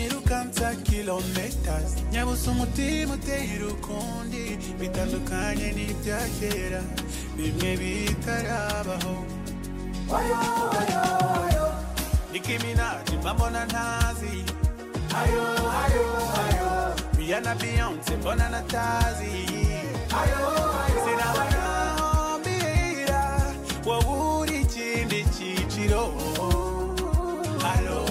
unyirukansa kilometers nyabusa umutima uteye urukundi bitandukanye n'ibya kera bimwe bitarabaho Oyo, oyo, oyo. Nicki Minaj mbambona ntazi ayo ayo ayo Rihanna Beyonce mbona natazi ayo ayo sinabagambira wowe uri ikindi cyiciro alo